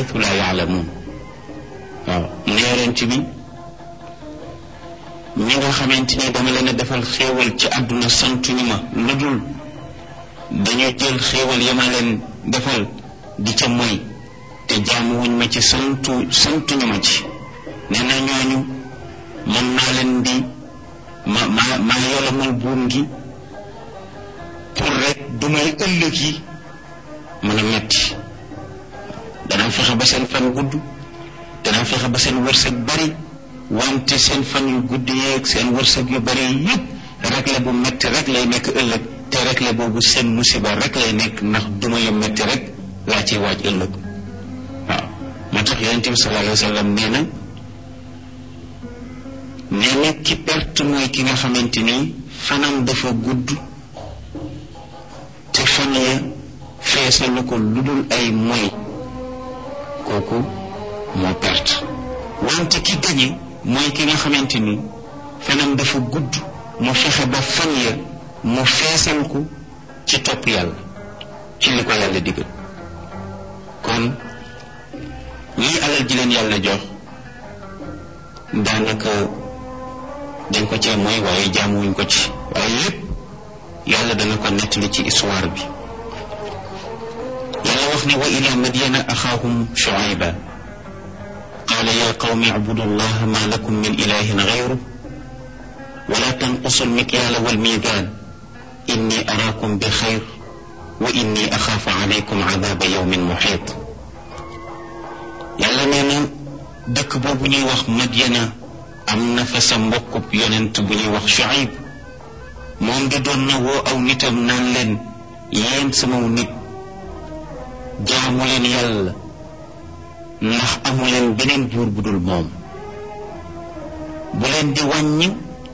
xaytu laa yaalamuun waaw mu ne yonent bi ñi nga xamante ni dama leen a defal xéewal ci àdduna santuñu ma lu dul dañu jël xéewal ya ma leen defal di ca moy te jaamuwuñ ma ci santu santuñu ma ci nee na ñooñu man maa leen di ma ma maa yolamal buum gi pour rek du may ëllëg yi mën a metti danaa fexe ba seen fan gudd danaa fexe ba seen wërsëg bari wante seen fan yu gudd yeeg seen wërsëg yu bari yépp rek la bu metti rek lay nekk ëllëg te rek la boobu seen musiba rek lay nekk ndax duma yu metti rek laa ciy waaj ëllëg waaw moo tax yonente bi sallallahu alayhi wa sallam nee na nee na ki perte mooy ki nga xamante ni fanam dafa gudd te fan ya feesalu ko lu dul ay moy kooku moo perte wante ki gañe mooy ki nga xamante ni fanam dafa gudd mu fexe ba fan ya mu feesal ko ci topp yàlla ci li ko yàlla digal kon ñii alal ji leen yàlla jox daanaka dañ ko cee mooy waaye jaamuwuñ ko ci waaye yépp yàlla dana ko nettali ci histoire bi yàlla wax ne wa ila madyana axaahum shuayba qaala ya qawmi ibudu allaha ma lakum min ilahin gayru wala tanqusu almikyaala walmiizaan inni araakum bi xayr wa inni axaafu alaykum cadaaba yawmin muxiit yàlla nee na dëkk boobu ñuy wax madyana am na fa sa mbokkub yonent bu ñuy wax Shuayb moom di doon na woo aw nitam naan leen yéen sama nit jaamu leen yàlla ndax amu leen beneen buur bu dul moom bu leen di wàññi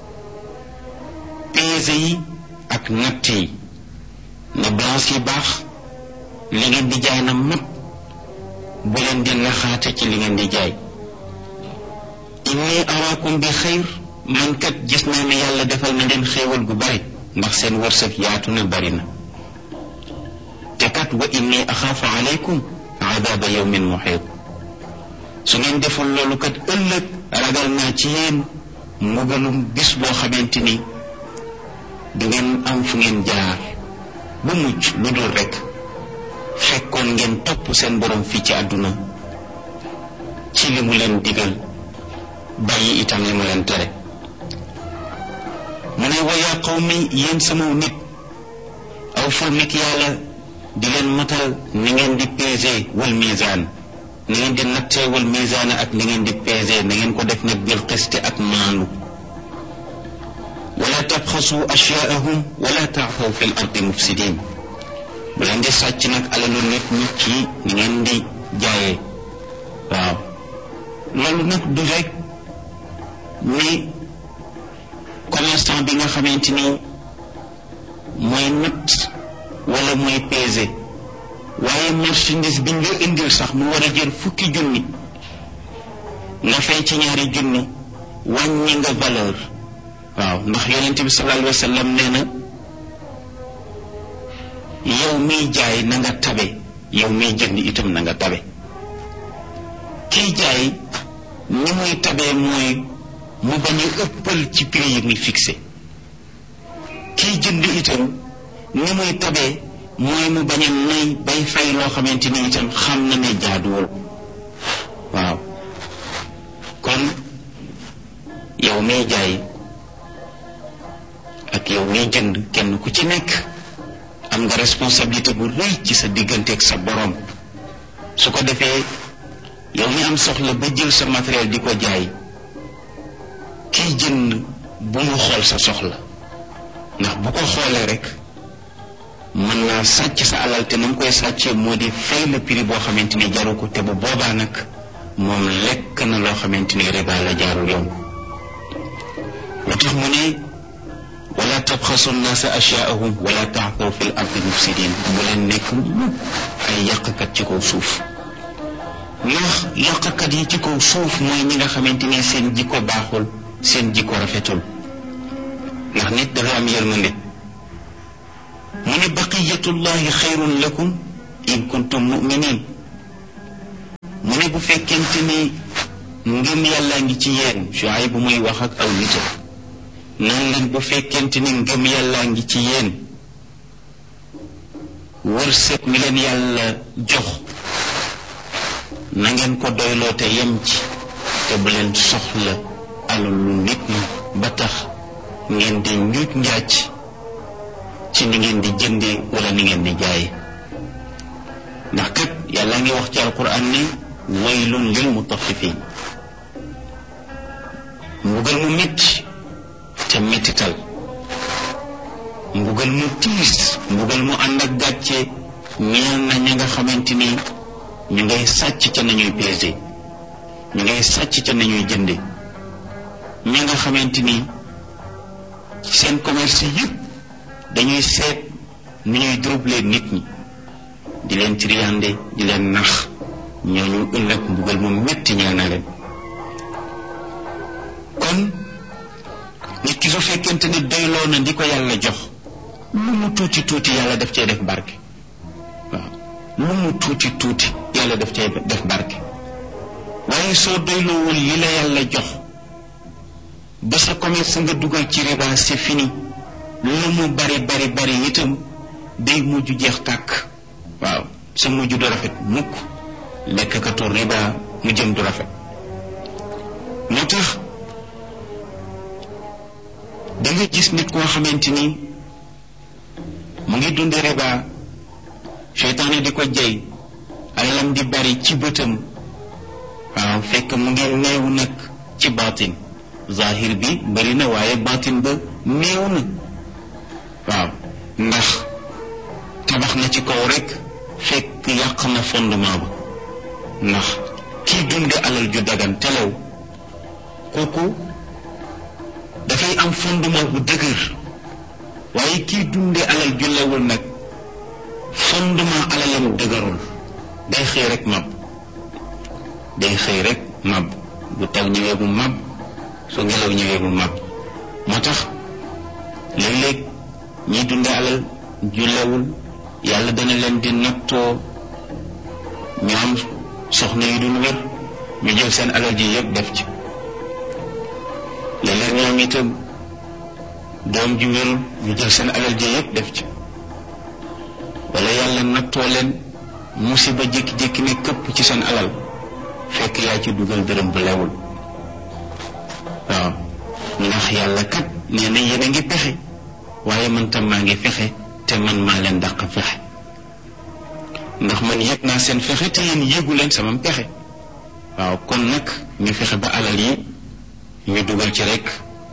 peese yi ak natt yi na balance yi baax li ngeen di jaay na mat bu leen di naxaate ci li ngeen di jaay inni araakum bi xayr man kat gis naa ne yàlla defal na leen xéewal gu bari ndax seen wërsëg yaatu na bari na te kat wa inni axaafu alaykum adaaba yawmin muxiit su ngeen deful loolu kat ëllëg ragal naa ci yéen mbugalum bis boo xamante ni du ngeen am fu ngeen jaar ba mucc lu dul rekk fekkoon ngeen topp seen borom fii ci àdduna ci li mu leen digal bàyyi itam li mu leen tere mu ne wa yaa qawmi yéen sama nit aw ful mikyaala di leen matal ni ngeen di peser wal misaan ni ngeen di nattee wal misaan ak ni ngeen di peser na ngeen ko def nag bil qiste ak maandu wala tabxasu ashyaahum wala taafaw fi l ardi mufsidin bu leen di sàcc nag alalu nit ñi ci ni ngeen di jaayee waaw loolu nag du rek ni commerçant bi nga xamante ni mooy natt wala mooy peser waaye marchandise bi nga indil sax mu war a jël fukki junni nga fay ci ñaari junni wàññi nga valeur waaw ndax yonente bi sallallahu alayhi wa sallam nee na yow miy jaay na nga tabe yow miy jënd itam na nga tabe kiy jaay ni muy tabee mooy mu bañ a ëppal ci prix yi muy fixé kiy jënd itam ni muy tabee mooy mu bañ a nay bay fay loo xamante ni itam xam na ne jaaduwul waaw kon yow miy jaay ak yow miy jënd kenn ku ci nekk am nga responsabilité bu rëy ci sa diggante ak sa borom su ko defee yow mi am soxla ba jël sa matériel di ko jaay kiy jënd bu mu xool sa soxla ndax bu ko xoolee rek mën naa sàcc sa alal te na mu koy sàccee moo di fay la prix boo xamante ni jaru ko te bu boobaa nag moom lekk na loo xamante ni riba la jaarul yoon lu tax mu ne wala tabxasu nnaasa ashyaahum wala taafaw fi l ardi mufsidin bu leen nekk mukk ay yàqkat ci kaw suuf ndax yàqkat yi ci kaw suuf mooy ñi nga xamante ni seen jikko baaxul seen jikko rafetul ndax nit dafa am yërmande mu ne baqiyatullahi xayrun lakum in kuntum muminin ne bu fekkente ni ngëm yàlla ngi ci yéen Shuayb bu muy wax ak aw nitam nan leen bu fekkente ni ngëm yàlla ngi ci yéen wërsëg mi leen yàlla jox na ngeen ko doyloo te yem ci te bu leen soxla alalu nit ñi ba tax ngeen di njuuj njaaj ci ni ngeen di jëndee wala ni ngeen di jaaye ndax kat yàlla ngi wax ci alquran ne waylun lil mutaffifin mbugal mu metti te mettital mbugal mu tiis mbugal mu ànd ak gàcce ñeel na ña nga xamante ni ñu ngay sàcc ca nañuy pesé ñu ngay sàcc ca nañuy jënde ña nga xamante ni seen commerce yëpp dañuy seet nu ñuy troubler nit ñi di leen triyande di leen nax ñooñu ëllëg mbugal mu metti ñeel na leen kon nit ki su fekkente ni doyloo na di ko yàlla jox lu mu tuuti tuuti yàlla daf cee def barke waaw lu mu tuuti tuuti yàlla daf cee def barke waaye soo doyloowul li la yàlla jox ba sa commerce nga dugal ci riba c'est fini lu mu bari bari bari itam day mujj jeex tàkk waaw sa mujj du rafet mukk lekkatu riba mu jëm du rafet moo tax da nga gis nit koo xamante ni mu ngi dund riba seytaane di ko jey alalam di bari ci bëtam waaw fekk mu ngi néew nag ci baatin zahir bi bari na waaye baatin ba néew na waaw ndax tabax na ci kaw rek fekk yàq na fondement ba ndax kii dunde alal ju dagan telew kooku dafay am fondement bu dëgër waaye kii dunde alal ju lewul nag fondement alalam dëgërul day xëy rek mab day xëy rek mab bu taw ñëwee bu mab su ngelaw ñëwee bu mab moo tax léeg-léeg ñiy dunde alal ju lewul yàlla dana leen di nattoo ñu am soxna yu dul wér ñu jël seen alal ji yëpp def ci léeg-léeg ñoom itam doom ji wérul ñu jël seen alal ji yëpp def ci wala yàlla nattoo leen musiba jékki-jékki ne këpp ci seen alal fekk yaa ci dugal dërëm bu lewul waaw ndax yàlla kat nee na yéen a ngi pexe waaye man tam maa ngi fexe te man maa leen dàq fexe ndax man yëg naa seen fexe te yéen yëgu leen sama pexe waaw kon nag ñu fexe ba alal yi ñu dugal ci rek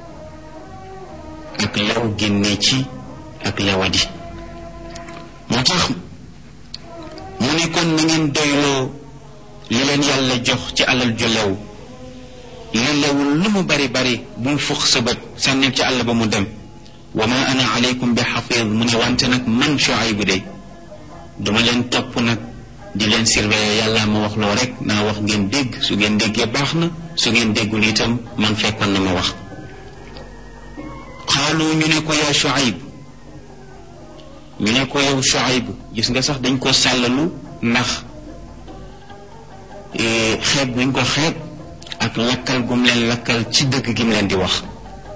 ak lew génne ci ak lewadi moo tax mu ne kon na ngeen doyloo li leen yàlla jox ci alal ju lew li lewul lu mu bari bari bu mu fux sa bët sànnil ci àll ba mu dem wa ma ana aleykum bi xafiid mu ne wante nag man Shuayb de duma leen topp nag di leen surveiller yàlla ma wax loo rek naa wax ngeen dégg su ngeen déggee baax na su ngeen déggul itam man fekkoon na ma wax xaalu ñu ne ko yaa Shuayb ñu ne ko yow Shuayb gis nga sax dañ ko sàllalu ndax xeeb buñ ko xeeb ak lakkal gum leen lakkal ci dëgg gi mu leen di wax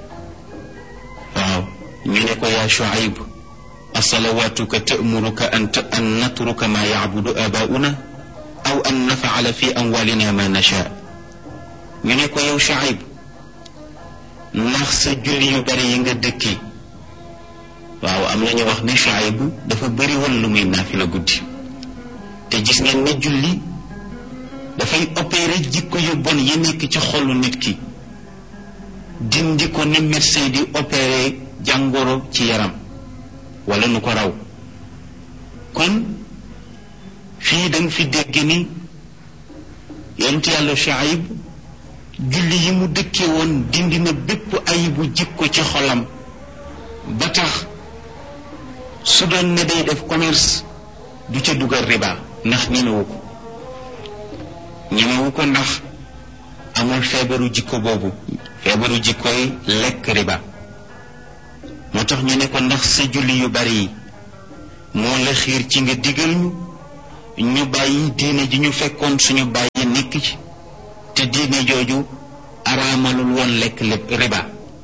waaw ñu ne ko yaa Shuayb asalawaatuka ta'muruka an an natruka ma yacbudu abaa'una aw an nafcala fi amwaalina ma nashaa ñu ne ko yow Shuayb ndax sa julli yu bari yi nga dëkki waaw am na ñu wax ne Shuayb dafa bëri woon lu muy naafila guddi te gis ngeen ne julli dafay opéré jikko yu bon yi nekk ci xolu nit ki dindi ko ni médecin di opéré jàngoro ci yaram wala nu ko raw kon fii danga fi dégg ni yonent yàlla Shuayb julli yi mu dëkkee woon dindi na bépp ayibu jikko ci xolam ba tax su doon ne day def commerce du ca dugal riba ndax ñemewu ko ñemewu ko ndax amul feebaru jikko boobu feebaru jikko yi lekk riba moo tax ñu ne ko ndax sa julli yu bari yi moo la xiir ci nga digal ñu ñu bàyyi diine ji ñu fekkoon suñu bàyyi nekk ci te diine jooju araamalul woon lekk lépp riba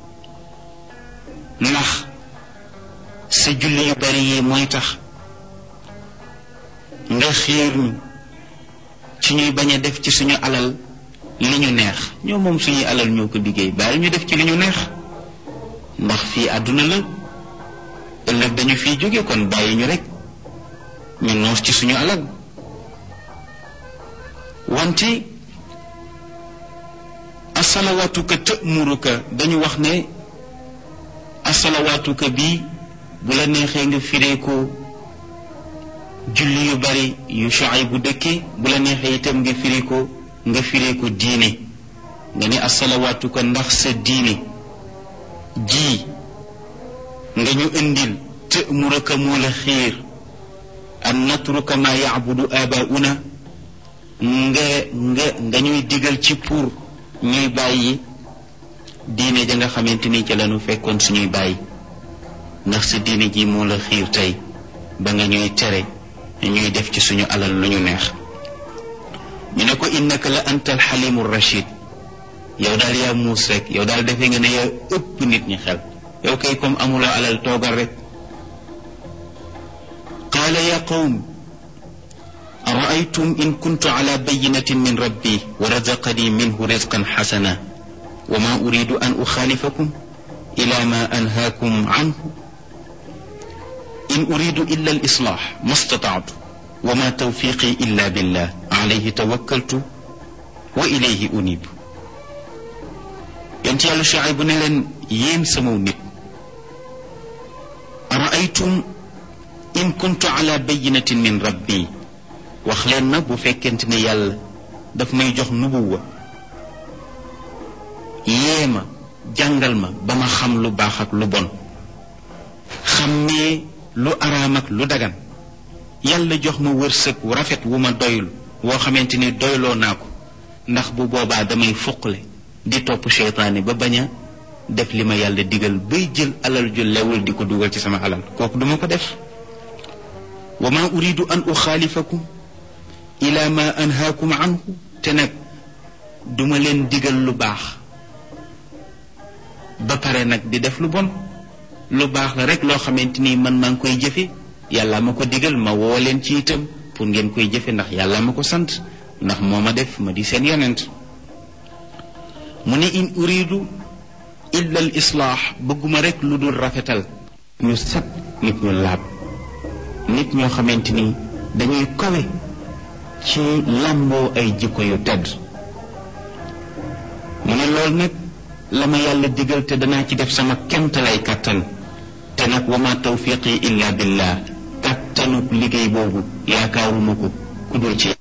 ndax sa julli yu bari yi mooy tax nga xiir ñu ci ñuy bañ a def ci suñu alal li ñu neex ñoo moom suñuy alal ñoo ko liggéey bàyyi ñu def ci li ñu neex ndax fii àdduna la ëllëg dañu fiy jóge kon bàyyi ñu rek ñu noos ci suñu alal wante asalawaatuka tëmuruka dañu wax ne asalawaatuka bii bu la neexee nga firee ko julli yu bari yu Shuayb bu dëkke bu la neexee itam nga firee ko nga firee ko diine nga ne asalawaatuka ndax sa diine ji nga ñu indil tëmuruka moo la xiir an natruka ma yacbudu abauna nga nga nga ñuy digal ci pour ñuy bàyyi diine ja nga xamante ni ca lañu fekkoon suñuy bàyyi ndax sa diine ji moo la xiir tey ba nga ñuy tere ñuy def ci suñu alal lu ñu neex ñu ne ko innaka la anta alxalimu rachid yow daal yaa muus rek yow daal defee nga ne yaa ëpp nit ñi xel yow kay comme amuloo alal toogal rek qaala ya qawm araaytum in kuntu ala bayinatin min rabbi wa razaqani minhu rizqan xasana wa ma uridu an uxaalifakum ila ma anhaakum anhu in uridu illa al islaax ma stataatu wa ma tawfiqi illa billah alayhi tawakkaltu wa ilayhi unib yonent yàlla Shuayb bu ne leen yéen samaw nit araaytum in kuntu ala bayinatin min rabbi wax leen na bu fekkente ne yàlla daf may jox nubuwa yee ma jàngal ma ba ma xam lu baax ak lu bon xam ne lu araam ak lu dagan yàlla jox ma wërsëg wu rafet wu ma doyul woo xamante ni doyloo naa ko ndax bu boobaa damay fuqle di topp seytaane ba bañ a def li ma yàlla digal bay jël alal ju lewul di ko dugal ci sama alal kooku duma ko def wa ma uridu an uxaalifakum ila ma anhaakum anhu te nag duma leen digal lu baax ba pare nag di def lu bon lu baax la rek loo xamante ni man maa ngi koy jëfe yàlla ma ko digal ma woo leen ci itam pour ngeen koy jëfe ndax yàlla ma ko sant ndax moo ma def ma di seen yonent mu ne in uridu illa al islaax bëgguma rek lu dul rafetal ñu set nit ñu laab nit ñoo xamante ni dañuy kawe ci làmboo ay jikko yu tedd mu ne loolu nag la ma yàlla digal te danaa ci def sama kemtalay kàttan te nag wa ma tawfiqi illa billah kàttanu liggéey boobu yaakaaruma ko ku dul ci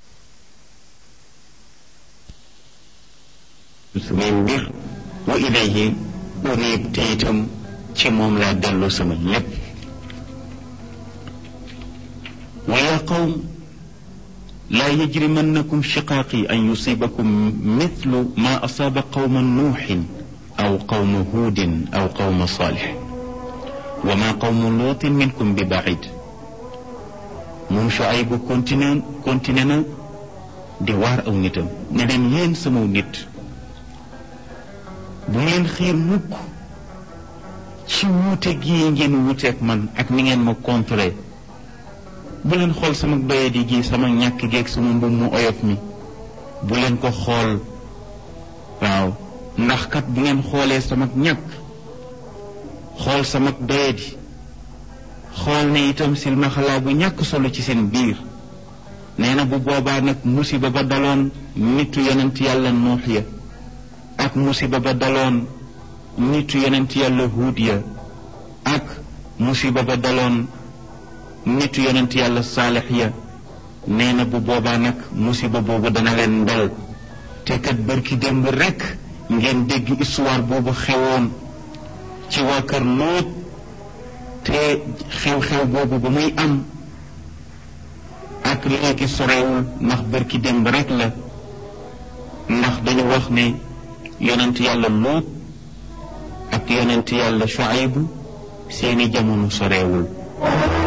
samay mbir wa ilayhi unib te itam ci moom laa dellu sama lépp wa yaa qawm laa yajrimannakum shiqaaqi an yusibakum mithlu ma asaaba qawma nuuxin aw qawma huudin aw qawma saalix wa ma qawmu luutin minkum bi baid moom Shuayb bu continué continué na di waar aw nitam ne leen yéen samaw nit bu ngeen xiir mukk ci wuute gii ngeen wuuteeg man ak ni ngeen ma contré bu leen xool sama doyadi gi sama ñàkk geeg sama mbub mu oyof mi bu leen ko xool waaw ndax kat bu ngeen xoolee sama ñàkk xool sama doyadi xool ne itam silmaxalaa bu ñàkk solo ci seen biir nee na bu boobaa nag musiba ba daloon nitu yonent yàlla nuux ya ak musiba ba daloon nitu yonent yàlla huud ya ak musiba ba daloon nitu yonent yàlla saalix ya nee na bu boobaa nag musiba boobu dana leen dal te kat bërki démb rekk ngeen dégg histoire boobu xewoon ci waa kër Lóot te xew-xew boobu ba muy am ak léegi sorewul ndax bërki démb rekk la ndax dañu wax ne yonent yàlla Lóot ak yonent yàlla Shuayb seeni jamono sorewul